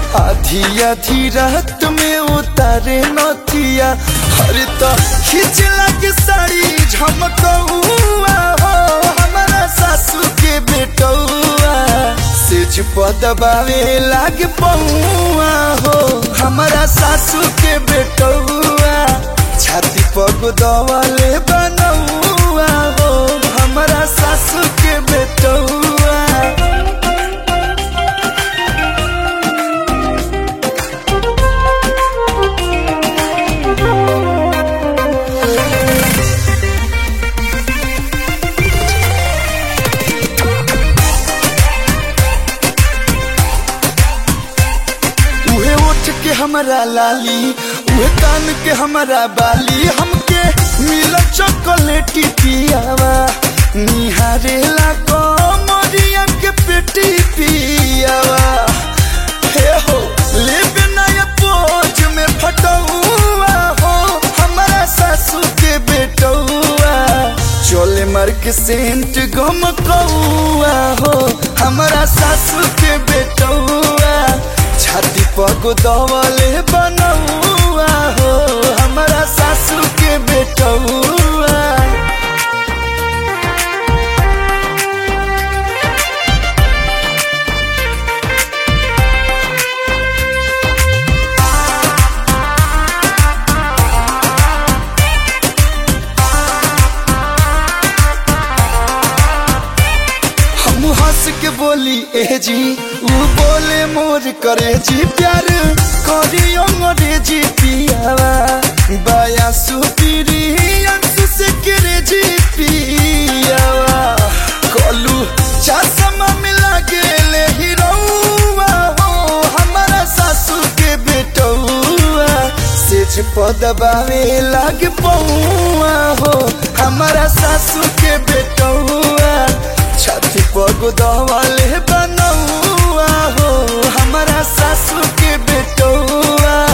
आधी आधी रात में उतारे नथिया हर तो खींच लगे साड़ी झमकौआ हो हमारा सासू के बेटौआ सेज पदबावे लाग पौआ हो हमारा सासू के बेटौआ छाती पग दवाले बनौआ हो हमारा सासू के बेटौआ उहे उठ के हमारा लाली उहे कान के हमारा बाली हमके मिल चॉकलेटी पियावा निहारे ला कमरिया के पेटी पियावा हे हो लेबे नया पोज में फटौआ हो हमारा सासू के बेटौआ चोले मार के सेंट गम कौआ हो हमारा सासू के बेटौआ छाती पग दवले बनौआ हो हमारा सासू के बेटौआ हम हंस के बोली ए जी ऊ बोले मोर करे जी प्यार करी अंग्रेजी पियावा बाया सुपीरी अंसु से करे जी पियावा कलू चश्मा मिला गेले हीरोवा हो हमारा सासू के बेटौआ सेज पदबावे लाग पौआ हो हमारा सासू के बेटौआ छाती पग दवाले बनौआ हो हमारा सासू के बेटौआ